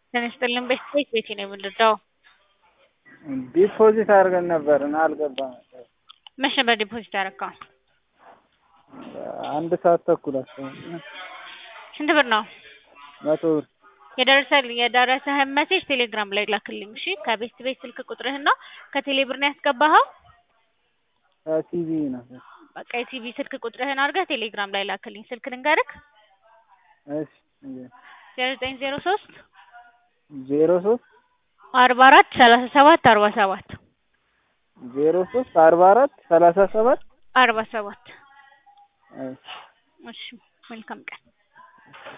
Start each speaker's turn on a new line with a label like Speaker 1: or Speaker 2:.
Speaker 1: ጤና ይስጥልን ቤት ቤቴ ነው የምንረዳው።
Speaker 2: ዲፖዚት አድርገን ነበር እና አልገባም ነበር።
Speaker 1: መቼ ነበር ዲፖዚት ያደረገው?
Speaker 2: አንድ ሰዓት ተኩል አካባቢ
Speaker 1: ስንት ብር ነው?
Speaker 2: መቶ ብር
Speaker 1: የደረሰል የደረሰህን ሜሴጅ ቴሌግራም ላይ ላክልኝ እሺ። ከቤት ቤት ስልክ ቁጥርህና ከቴሌ ብር ነው ያስገባኸው?
Speaker 2: ቲቪ ነበር።
Speaker 1: በቃ የቲቪ ስልክ ቁጥርህን አድርገህ ቴሌግራም ላይ ላክልኝ። ስልክ ልንገርክ
Speaker 2: እሺ
Speaker 1: ዜሮ ዘጠኝ ዜሮ ሶስት
Speaker 2: ዜሮ ሶስት
Speaker 1: አርባ አራት ሰላሳ ሰባት አርባ ሰባት
Speaker 2: ዜሮ ሶስት አርባ አራት ሰላሳ ሰባት
Speaker 1: አርባ ሰባት
Speaker 2: እሺ
Speaker 1: እሺ መልካም ቀን